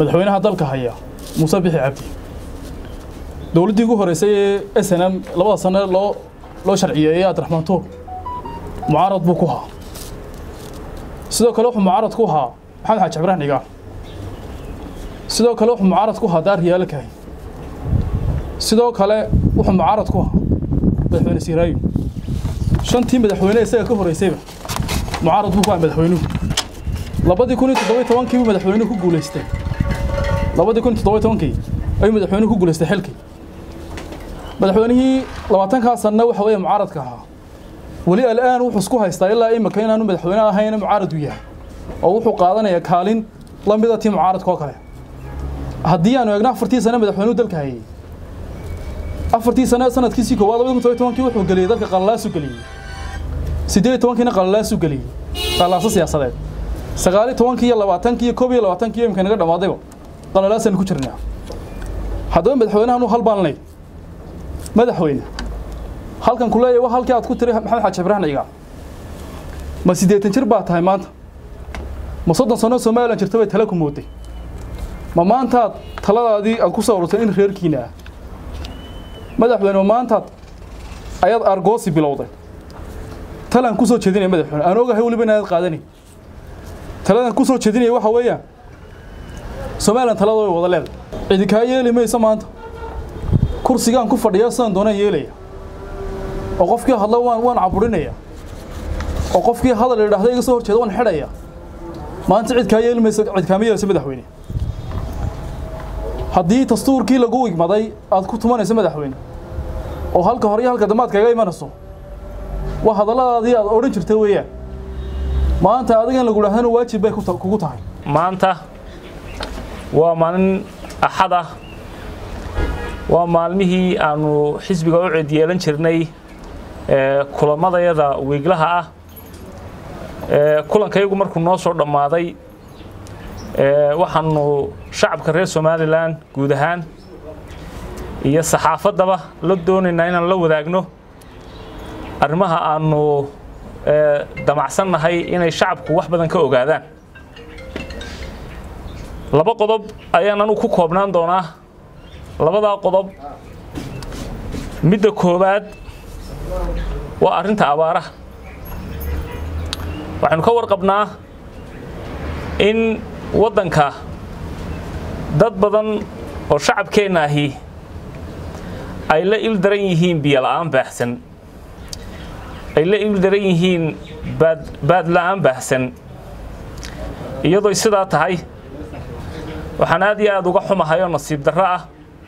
madaxweynaha dalka haya muuse bixi cabdi dowladdii ugu horreysay ee s n m labada sane loo loo sharciyeeyey abdiraxmaan tuur mucaarad buu ku haa sidoo kale wuxuu mucaarad ku haa maxamed xaaji ibraahim dhigaan sidoo kale wuxuu mucaarad ku haa daar riyaalo kahay sidoo kale wuxuu mucaarad ku haa madaxweyne siiraayo shantii madaxweyne isaga ka horreysayba mucaarad buu ku haa madaxweynuhu labadii kun iyo toddoba tobankii buu madaxweynuhu ku guulaystay labadii kun iyo toddoba tobankii ayuu madaxweynuhu ku guulaystay xilkii madaxweynihii labaatankaa sanna waxa weeye mucaaradka ahaa weli al'aan wuxuu isku haystaa ilaa imika inaanu madaxweyne ahayn mucaarad u yahay oo wuxuu qaadanayaa kaalin la mida tii mucaaradka oo kale haddii aanu eegno afartii sane madaxweynuhu dalka hayay afartii sane sanadkiisii koowaad labada kun todoba tobankii wuxuu geliyey dalka qalalaasu geliyey siddeed iyo tobankiina qalalaasu geliyey qalalaaso siyaasadeed sagaal iyo tobankii iyo labaatankii iyo koob iyo labaatankii iyo imika naga dhammaadayba qalalaasaynu ku jirnaa haddaba madaxweynahan u halbaanlay madaxweyne halkan ku leeyahay waa halkii aad ku tiri maxamed xaaji ibraahim cigaal ma siddeetan jir baa tahay maanta ma soddon sano somalilan jirta bay tale ku mooday ma maantaad taladaadii aad ku soo ururtay in reerkiina ah madaxweyne ma maantaad ayaad argoosi bilowday talaan ku soo jeedinaya madaxweyne aan ogahay weliba inaad qaadanay taladan ku soo jeedinaya waxa weeyaan somalilan talada way wada leedahay cidi kaa yeeli mayso maanta kursigaan ku fadhiya sidaan doonaan yeelaya oo qofkii hadla waan waan caburinaya oo qofkii hadal idhaahda iga soo horjeeda waan xidhaya maanta cid kaa yeeli mayso cid kaama yeelayso madaxweyne haddii dastuurkii lagu igmaday aad ku tumanayso madaxweyne oo halka hore iyo halka dambe aad kaga imanayso waa hadalladaadii aad odhan jirta weeyaan maanta adiga in lagu idhahdana waajib bay ku ta- kugu tahay maanta waa maalin axad ah waa maalmihii aanu xisbiga u cid yeelan jirnay ee, kulamadayada wiiglaha ah ee, kulankayagu markuu noo soo dhammaaday ee, waxaanu shacabka reer somalilan guud ahaan iyo saxaafaddaba la doonaynaa inaan la wadaagno arrimaha aanu ee, damacsannahay inay shacabku wax badan ka ogaadaan laba qodob ayaan anugu ku koobnaan doonaa labadaa qodob midda koowaad waa arrinta abaaraha waxaynu ka warqabnaa in waddanka dad badan oo shacabkeenna ahi ay la il daran yihiin biyo la'aan baahsan ay la il daran yihiin baad baad la'aan baahsan iyadoo sidaa tahay waxaan aad iyo aad uga xumahay oo nasiib darro ah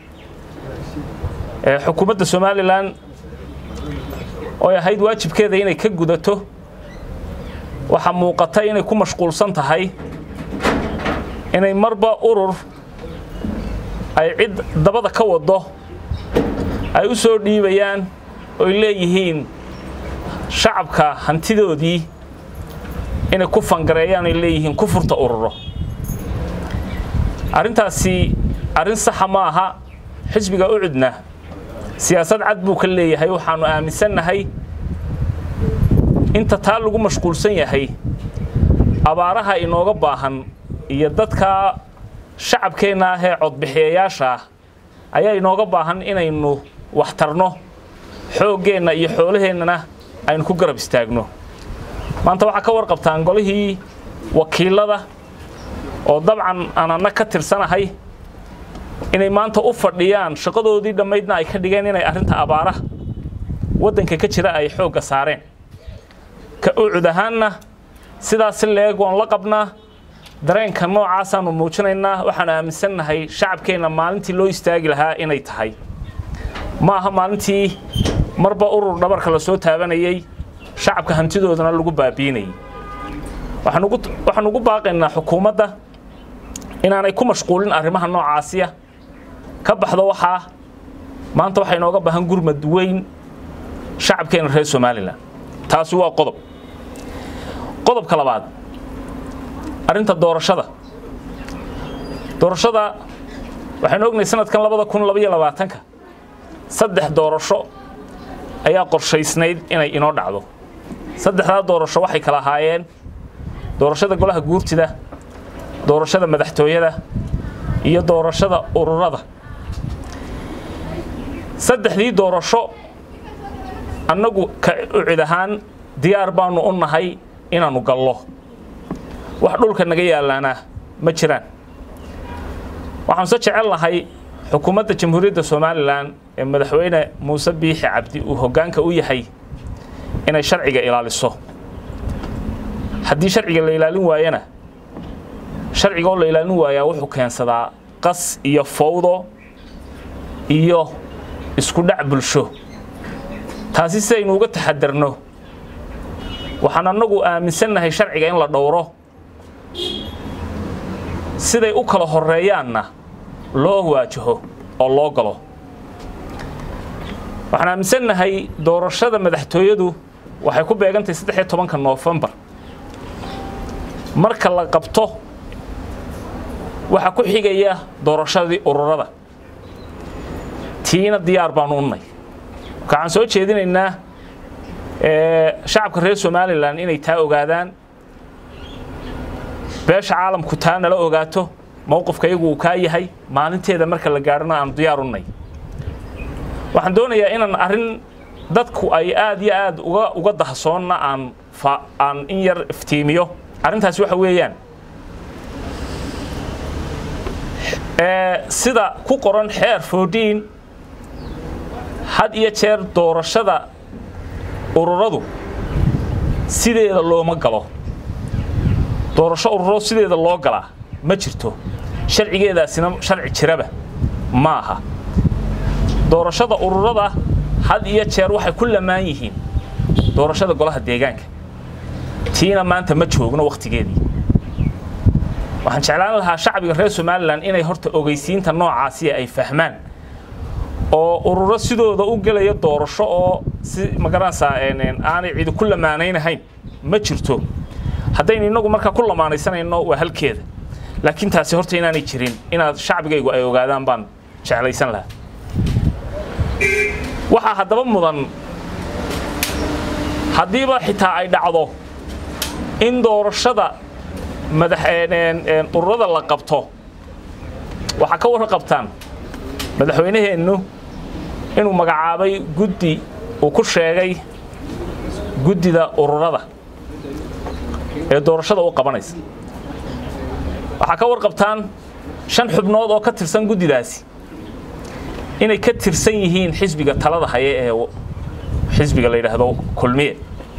ee xukuumadda somalilan oo ay ahayd waajibkeeda inay ka gudato waxaa muuqata inay ku mashquulsan tahay inay marba urur ay cid dabada ka wado ay u soo dhiibayaan oy leeyihiin shacabka hantidoodii inay ku fangareeyaan ay leeyihiin ku furta ururo arrintaasi arrin saxa ma aha xisbiga u cudna siyaasad cad buu ka leeyahay waxaanu aaminsannahay inta taa lagu mashquulsan yahay abaaraha inooga baahan iyo dadka shacabkeenna ah ee codbixiyayaasha ah ayaa inooga baahan inaynu waxtarno xooggeenna iyo xoolaheennana aynu ku garab istaagno maanta waxaa ka warqabtaan golihii wakiilada oo dabcan aan anna ka tirsanahay inay maanta u fadhiyaan shaqadoodii dhammaydna ay ka dhigeen inay arrinta abaaraha waddanka ka jira ay xoogga saareen ka ucud ahaanna sidaasi leeg waan la qabnaa dareenka noocaasaanu muujinaynaa waxaanu aaminsannahay shacabkeenna maalintii loo istaagi lahaa inay tahay ma aha maalintii marba urur dhabarka la soo taabanayey shacabka hantidoodana lagu baabiinayay waxaan ugu waxaan ugu baaqaynaa xukuumadda inaanay ku mashquulin arrimaha noocaasiya ka baxdo waxaa maanta waxaa inooga baahan gurmad weyn shacabkeena reer somalilan taasi waa qodob qodobka labaad arrinta doorashada doorashada waxaynu ognahay sanadkan labada kun labaiyo labaatanka saddex doorasho ayaa qorshaysnayd inay inoo dhacdo saddexdaa doorasho waxay kala ahaayeen doorashada golaha guurtida doorashada madaxtooyada iyo doorashada ururada saddexdii doorasho annagu ka ucid ahaan diyaar baanu u nahay inaannu gallo wax dhulka naga yaallaana ma jiraan waxaan se jecel nahay xukuumadda jamhuuriyadda somalilan ee madaxweyne muuse biixi cabdi uu hoggaanka u yahay inay sharciga ilaaliso haddii sharciga la ilaalin waayana sharciga oo la ilaalin waayaa wuxuu keensadaa qas iyo fawdo iyo isku dhac bulsho taasi si aynu uga taxadarno waxaan annagu aaminsannahay sharciga in la dhowro siday u kala horreeyaanna loo waajaho oo loo galo waxaan aaminsannahay doorashada madaxtooyadu waxay ku beegantahay saddex iyo tobanka noofembar marka la qabto waxaa ku xigaya doorashadii ururada tiina diyaar baanu unnay waxaan soo jeedinaynaa shacabka reer somalilan inay taa ogaadaan beesha caalamku taa nala ogaato mowqifka iyagu uu kaa yahay maalinteeda marka la gaadhona aanu diyaar unnay waxaan doonayaa inaan arrin dadku ay aad iyo aad uga uga dahsoonna aan aan in yar iftiimiyo arrintaasi waxa weeyaan sida ku qoran xeer foodiin had iyo jeer doorashada ururadu sideeda looma galo doorasho ururo sideeda loo galaa ma jirto sharcigeedaasina sharci jiraba ma aha doorashada ururada had iyo jeer waxay ku lamaan yihiin doorashada golaha deegaanka tiina maanta ma joogno wakhtigeedii waxaan jeclaan lahaa shacbiga reer somalilan inay horta ogeysiinta noocaasi ay fahmaan oo ururo sidooda u gelaya doorasho oo si magaranaysaa aanay cidi ku lamaanaynahayn ma jirto haddaynu innagu markaa ku lamaanaysanayno waa halkeeda laakiin taasi horta inaanay jirin inaad shacbigaygu ay ogaadaan baan jeclaysan lahaa waxaa haddaba mudan haddiiba xitaa ay dhacdo in doorashada madax ururada la qabto waxaa ka warqabtaan madaxweynaheennu inuu magacaabay guddi uu ku sheegay guddida ururada ee doorashada u qabanaysa waxaa ka warqabtaan shan xubnood oo ka tirsan guddidaasi inay ka tirsan yihiin xisbiga talada haye ee xisbiga la yidhaahdo kulmiye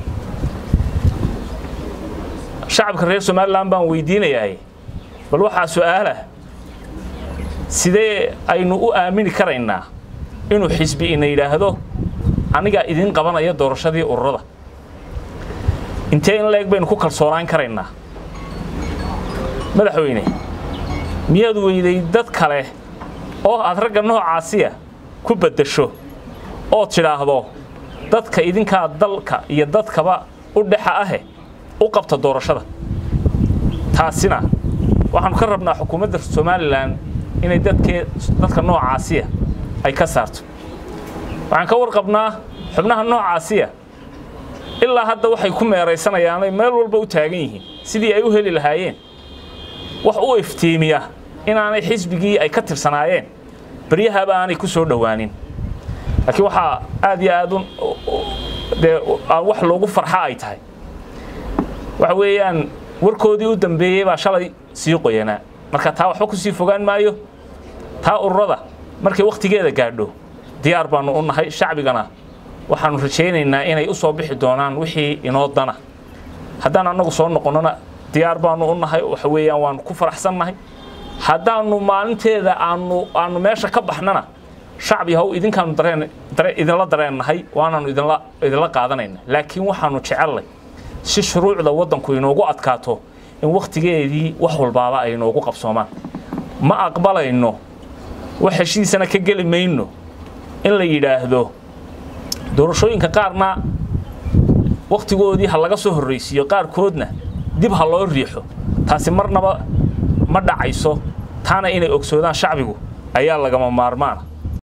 shacabka reer somalilan baan weydiinayaa bal waxaa su-aalah sidee aynu u aamini karaynaa inuu xisbi ina yidhaahdo anigaa idin qabanaya doorashadii ururada intee in la-eg baynu ku kalsoonaan karaynaa madaxweyne miyaad weyday dad kale oo aad ragga noocaasiya ku baddasho ood tidhaahdo dadka idinkaa dalka iyo dadkaba u dhexa ahe u qabta doorashada taasina waxaanu ka rabnaa xukuumadda somalilan inay dadkee dadka noocaasiya ay ka saarto waxaan ka warqabnaa xubnaha noocaasiya ilaa hadda waxay ku meeraysanayaanay meel walba u taagan yihiin sidii ay u heli lahaayeen wax u iftiimiya inaanay xisbigii ay ka tirsanaayeen beryahaba aanay ku soo dhowaanin laakiin waxaa aad iyo aad dee wax loogu farxa ay tahay waxa weeyaan warkoodii u dambeeyey baa shalay sii qoyanaa marka taa waxba ku sii fogaan maayo taa ururada markay wakhtigeeda gaadho diyaar baanu u nahay shacbigana waxaanu rajaynaynaa inay u soo bixi doonaan wixii inoo dana haddaan annagu soo noqonnona diyaar baanu u nahay waxa weeyaan waanu ku faraxsannahay haddaanu maalinteeda aanu aanu meesha ka baxnana shacbi haw idinkaanu dareen dare idinla dareennahay waanaanu idinla idinla qaadanayna laakiin waxaanu jecellay si shuruucda waddanku inoogu adkaato in wakhtigeedii wax walbaaba ay inoogu qabsoomaan ma aqbalayno wax heshiisana ka geli mayno in la yidhaahdo doorashooyinka qaarna wakhtigoodii ha laga soo horraysiiyo qaarkoodna dib ha loo riixo taasi marnaba ma dhacayso taana inay ogsoodaan shacbigu ayaa lagama maarmaana